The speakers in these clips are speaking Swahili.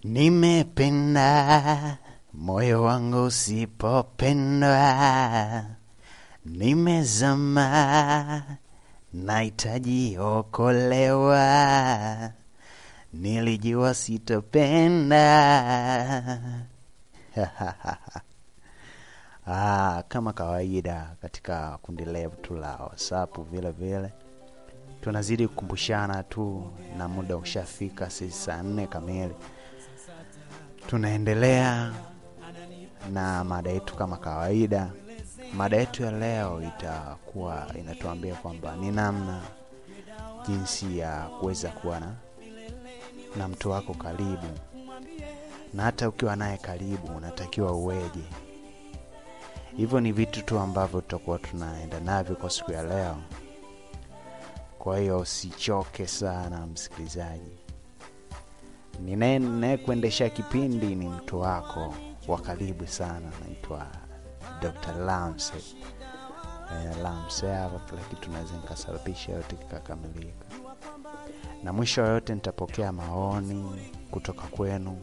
Nimependa moyo wangu usipopendwa, nimezama, nahitaji okolewa, nilijua sitopenda. Ah, kama kawaida katika kundi letu la WhatsApp vile vile tunazidi kukumbushana tu, na muda ushafika, sisi saa nne kamili tunaendelea na mada yetu kama kawaida. Mada yetu ya leo itakuwa inatuambia kwamba ni namna jinsi ya kuweza kuwa na na mtu wako karibu, na hata ukiwa naye karibu unatakiwa uweje. Hivyo ni vitu tu ambavyo tutakuwa tunaenda navyo kwa siku ya leo. Kwa hiyo usichoke sana msikilizaji. Ninayekuendesha kipindi ni mtu wako wa karibu sana, naitwa Dr. Lamse. Eh, Lamse hapa, kila kitu naweza nikasababisha yote kikakamilika, na mwisho wa yote nitapokea maoni kutoka kwenu,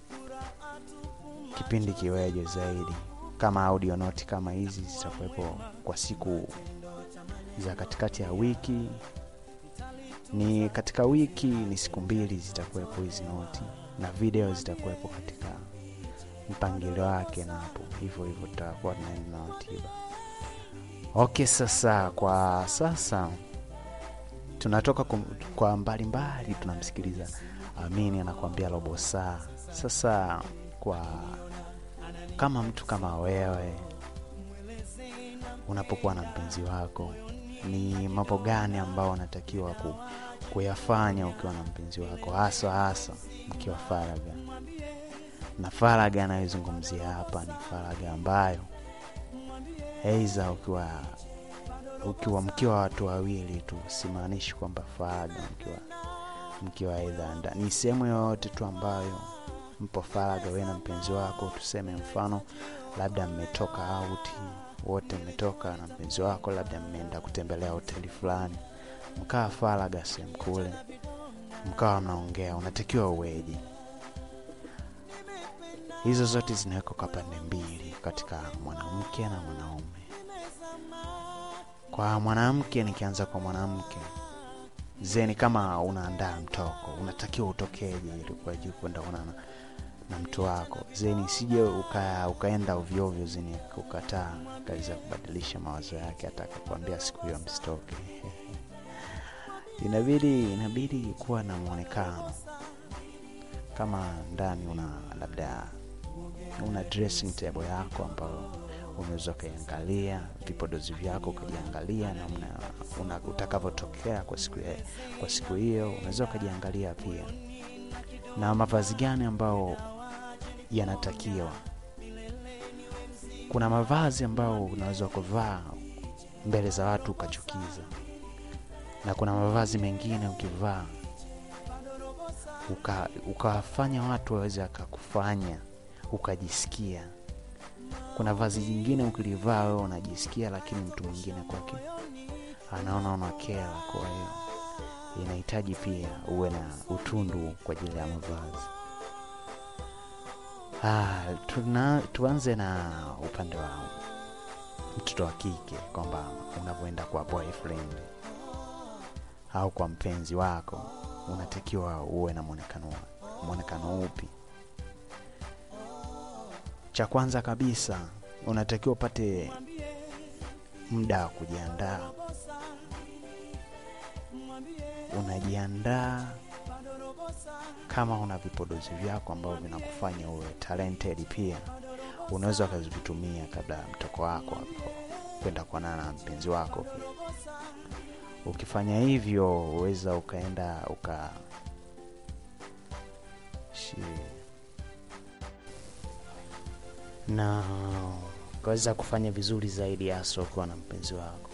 kipindi kiweje zaidi. Kama audio noti kama hizi zitakuwepo kwa siku za katikati ya wiki ni katika wiki ni siku mbili zitakuwepo hizi noti na video zitakuwepo katika mpangilio wake, na hapo hivyo hivyo tutakuwa tunaenda na ratiba. Okay, sasa kwa sasa tunatoka kum, kwa mbalimbali tunamsikiliza Amini anakuambia robo saa. Sasa kwa kama mtu kama wewe unapokuwa na mpenzi wako ni mambo gani ambao unatakiwa ku, kuyafanya ukiwa na mpenzi wako, hasa hasa mkiwa faraga? Na faraga anayozungumzia hapa ni faraga ambayo aidha ukiwa ukiwa mkiwa watu wawili tu, simaanishi kwamba faraga mkiwa mkiwa aidha ndani, ni sehemu yoyote tu ambayo mpo faraga, wewe na mpenzi wako. Tuseme mfano labda mmetoka out wote mmetoka na mpenzi wako, labda mmeenda kutembelea hoteli fulani, mkawa faraga sehemu kule, mkawa mnaongea, unatakiwa uweje? Hizo zote zinawekwa kwa pande mbili, katika mwanamke na mwanaume. Kwa mwanamke, nikianza kwa mwanamke, zeni, kama unaandaa mtoko, unatakiwa utokeje ili kwa juu kwenda onana na mtu wako zeni, sije uka, ukaenda ovyoovyo zeni ukataa kaweza kubadilisha mawazo yake, hata akakwambia siku hiyo msitoke. inabidi inabidi kuwa na mwonekano kama ndani una labda una dressing table yako ambayo unaweza ukaiangalia vipodozi vyako ukajiangalia na una, una utakavyotokea kwa siku ya, kwa siku hiyo unaweza ukajiangalia pia na mavazi gani ambao yanatakiwa. Kuna mavazi ambayo unaweza kuvaa mbele za watu ukachukiza, na kuna mavazi mengine ukivaa ukawafanya watu waweze akakufanya ukajisikia. Kuna vazi jingine ukilivaa wewe unajisikia, lakini mtu mwingine kwake anaona unakera. Kwa hiyo inahitaji pia uwe na utundu kwa ajili ya mavazi. Ah, tuna, tuanze na upande wa mtoto wa kike kwamba unavyoenda kwa boyfriend au kwa mpenzi wako unatakiwa uwe na mwonekano mwonekano upi? Cha kwanza kabisa unatakiwa upate muda wa kujiandaa. Unajiandaa kama una vipodozi vyako ambavyo vinakufanya uwe talented, pia unaweza ukazivitumia kabla ya mtoko wako hapo kwenda kuonana na mpenzi wako. Pia ukifanya hivyo, uweza ukaenda uka shi na ukaweza kufanya vizuri zaidi, hasa ukiwa na mpenzi wako.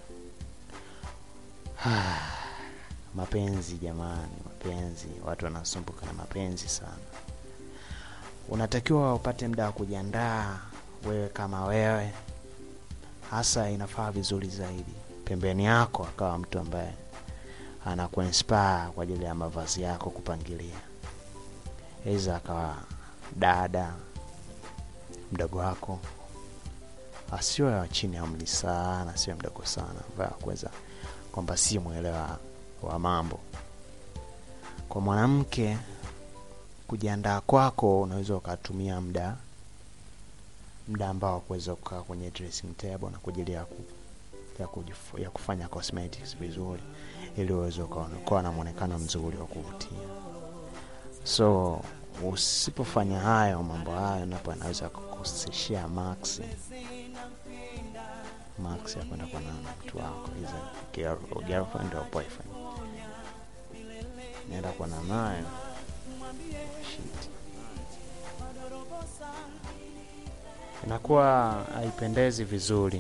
Mapenzi jamani, mapenzi, watu wanasumbuka na mapenzi sana. Unatakiwa upate muda wa kujiandaa wewe kama wewe, hasa inafaa vizuri zaidi pembeni yako akawa mtu ambaye anakuinspire kwa ajili ya mavazi yako kupangilia. aidha akawa dada mdogo wako asiwe wa chini ya umri sana asiwe mdogo sana ambaye akuweza kwamba si mwelewa wa mambo kwa mwanamke kujiandaa kwako unaweza ukatumia muda muda ambao kuweza kukaa kwenye dressing table na kwa ajili ya, ku, ya, kujifu, ya kufanya cosmetics vizuri ili uweze ukawa na mwonekano mzuri wa kuvutia so usipofanya hayo mambo hayo napo anaweza kukoseshea max max ya kwenda kuonana na mtu wako either girlfriend or boyfriend naenda kuona naye shit inakuwa haipendezi vizuri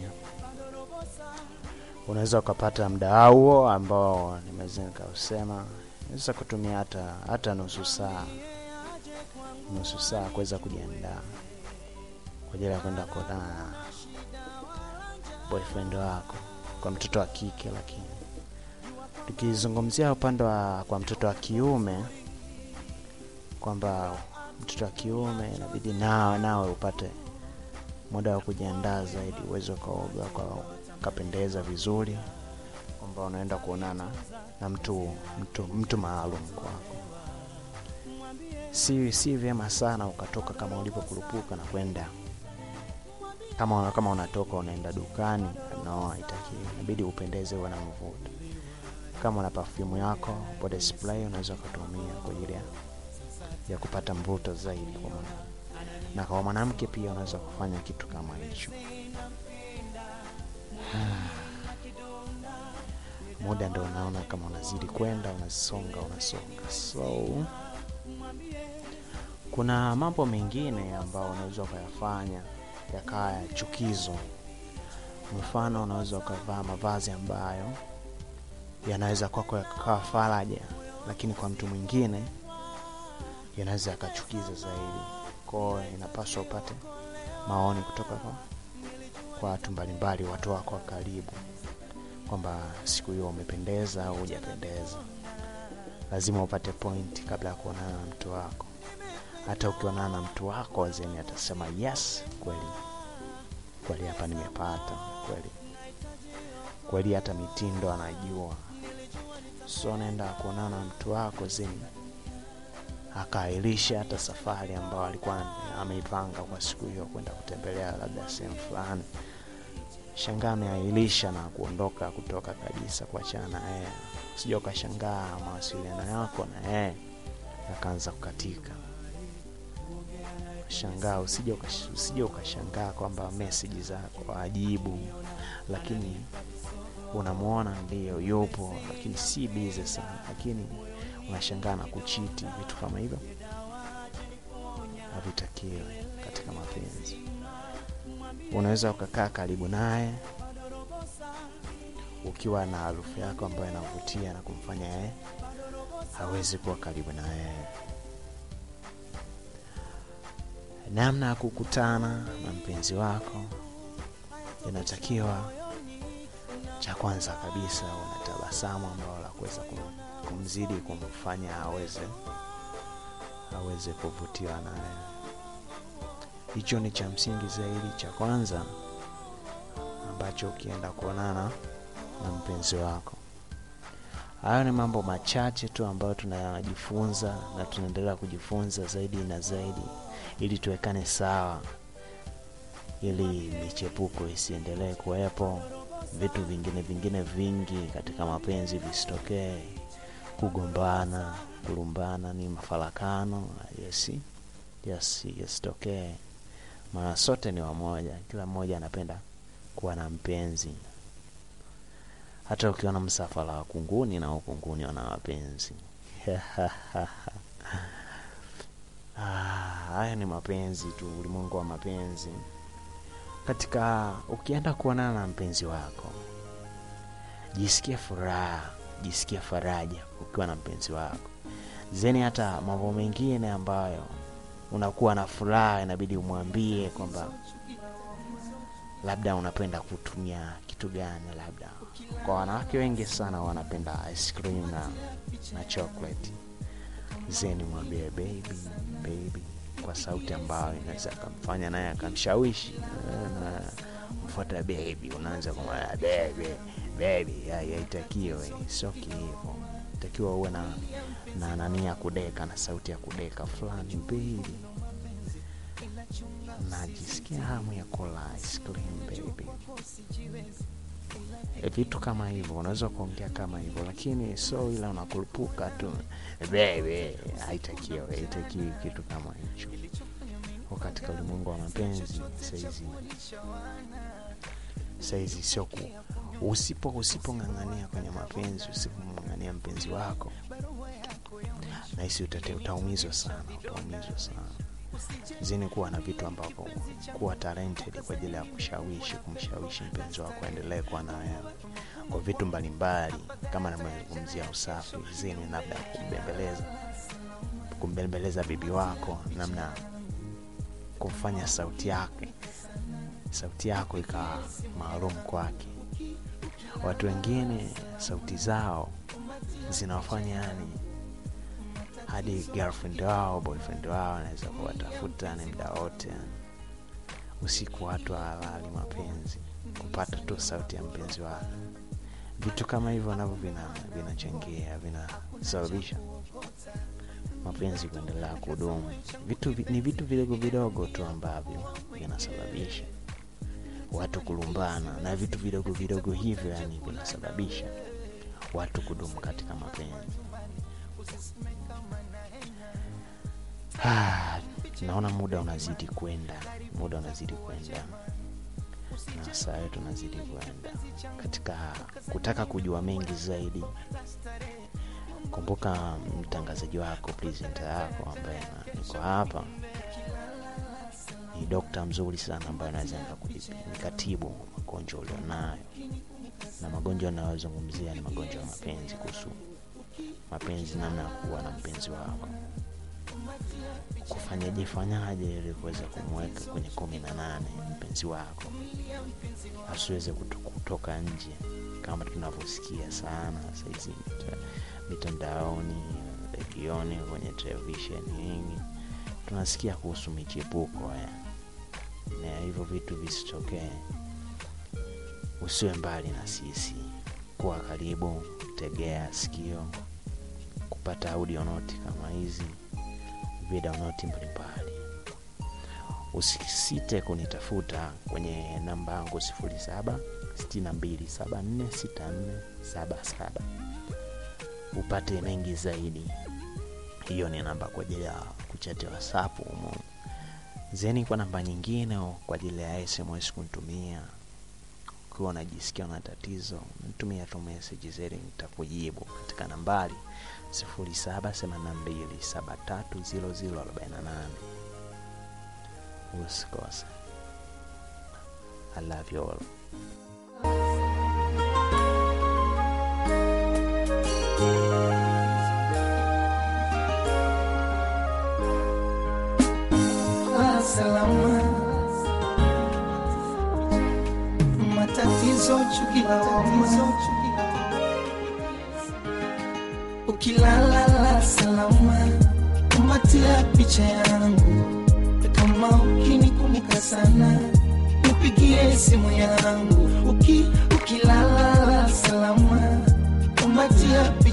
unaweza ukapata mda huo ambao nimeweza nikausema naweza kutumia hata hata nusu saa nusu saa kuweza kujiandaa kwa ajili ya kwenda kuonana na boyfriend wako kwa mtoto wa kike lakini tukizungumzia upande wa kwa mtoto wa kiume kwamba mtoto wa kiume inabidi nawe nawe upate muda wa kujiandaa zaidi uweze ukaoga ukapendeza vizuri kwamba unaenda kuonana na mtu mtu, mtu maalum kwako si si vyema sana ukatoka kama ulivyokurupuka na kwenda kama una, kama unatoka unaenda dukani no haitakiwi inabidi upendeze uwe na mvuto kama una perfume yako body spray unaweza ukatumia kwa ajili ya kupata mvuto zaidi kwa mwana. na kwa mwanamke pia unaweza kufanya kitu kama hicho muda ndo unaona kama unazidi kwenda unasonga unasonga so kuna mambo mengine ambayo unaweza ukayafanya yakawa ya chukizo mfano unaweza ukavaa mavazi ambayo yanaweza kwako yakawa faraja lakini kwa mtu mwingine yanaweza yakachukiza zaidi kwao inapaswa upate maoni kutoka kwa kwa watu mbalimbali watu wako wa karibu kwamba siku hiyo umependeza au hujapendeza lazima upate point kabla ya kuonana na mtu wako hata ukionana na mtu wako zeni atasema yes kweli kweli hapa nimepata kweli kweli hata mitindo anajua so naenda kuonana na mtu wako zeni akaahirisha hata safari ambayo alikuwa ameipanga kwa siku hiyo kwenda kutembelea labda sehemu fulani shangaa ameahirisha na kuondoka kutoka kabisa kuachana na yeye sija ukashangaa mawasiliano yako na yeye yakaanza kukatika shangaa usije usije ukashangaa kwamba meseji zako ajibu lakini unamwona ndio yupo lakini si bize sana lakini unashangaa na kuchiti vitu kama hivyo havitakiwe katika mapenzi unaweza ukakaa karibu naye ukiwa na harufu yako ambayo inavutia na kumfanya yeye hawezi kuwa karibu na yeye namna ya kukutana na mpenzi wako inatakiwa cha kwanza kabisa una tabasamu ambalo la kuweza kumzidi kumfanya aweze aweze kuvutiwa naye hicho ni cha msingi zaidi cha kwanza ambacho ukienda kuonana na mpenzi wako hayo ni mambo machache tu ambayo tunajifunza na tunaendelea kujifunza zaidi na zaidi ili tuwekane sawa ili michepuko isiendelee kuwepo vitu vingine vingine vingi katika mapenzi visitokee kugombana kulumbana ni mafarakano yesi yes yasitokee maana sote ni wamoja kila mmoja anapenda kuwa na mpenzi hata ukiona msafara wa kunguni na ukunguni wana wapenzi haya ni mapenzi tu ulimwengu wa mapenzi katika ukienda kuonana na mpenzi wako jisikie furaha jisikie faraja ukiwa na mpenzi wako zeni hata mambo mengine ambayo unakuwa na furaha inabidi umwambie kwamba labda unapenda kutumia kitu gani labda kwa wanawake wengi sana wanapenda ice cream na, na chocolate zeni mwambie baby kwa sauti ambayo inaweza akamfanya naye akamshawishi eh, na mfuata bebi, unaanza kumwambia bebi bebi, haitakiwi, sio hivyo. Takiwa uwe na na nani ya kudeka na sauti ya kudeka fulani, bebi, najisikia hamu ya kula ice cream baby. E, vitu kama hivyo unaweza kuongea kama hivyo, lakini so ila unakurupuka tu bebe, haitakiwi haitakiwi kitu kama hicho. Kwa katika ulimwengu wa mapenzi saizi saizi sio ku usipo usipong'ang'ania kwenye mapenzi, usipong'ang'ania mpenzi wako, nahisi utate utaumizwa sana, utaumizwa sana zini kuwa na vitu ambavyo kuwa talented kwa ajili ya kushawishi kumshawishi mpenzi wako aendelee kuwa na wewe kwa vitu mbalimbali, kama namezungumzia usafi zini, labda kumbembeleza kumbembeleza bibi wako, namna kumfanya sauti yake sauti yako ikawa maalum kwake. Watu wengine sauti zao zinawafanya yani hadi girlfriend wao boyfriend wao anaweza kuwatafuta ni muda wote yani. Usiku watu halali mapenzi kupata tu sauti ya mpenzi wao. Vitu kama hivyo navyo vinachangia vinasababisha mapenzi kuendelea kudumu. Vitu ni vitu vidogo vidogo tu ambavyo vinasababisha watu kulumbana, na vitu vidogo vidogo hivyo yani vinasababisha watu kudumu katika mapenzi. Ah, naona muda unazidi kwenda, muda unazidi kwenda na saa yetu unazidi kwenda katika kutaka kujua mengi zaidi. Kumbuka mtangazaji wako presenter yako ambaye niko hapa ni dokta mzuri sana ambaye anaweza nikatibu magonjwa ulionayo, na magonjwa anayozungumzia ni magonjwa ya mapenzi, kuhusu mapenzi, namna ya kuwa na mpenzi wako kufanyaje fanyaje ili kuweza kumweka kwenye kumi na nane mpenzi wako asiweze kutoka nje, kama tunavyosikia sana saizi mitandaoni, redioni, kwenye televisheni nyingi tunasikia kuhusu michepuko haya, na hivyo vitu visitokee. Usiwe mbali na sisi, kuwa karibu, tegea sikio kupata audio noti kama hizi video noti mbalimbali. Usisite kunitafuta kwenye namba yangu 07 6274 6477 upate mengi zaidi. Hiyo ni namba kwa ajili ya kuchati WhatsApp humo. Zeni kwa namba nyingine kwa ajili ya SMS kunitumia ukiwa unajisikia na tatizo, nitumia tu message zeni, nitakujibu katika nambari 0782730048. Usikose. I love you all. Salama matatizo chukilawama ukilala la salama kumatia picha yangu kama ukinikumbuka sana nipigie simu yangu uki ukilala la salama kumatia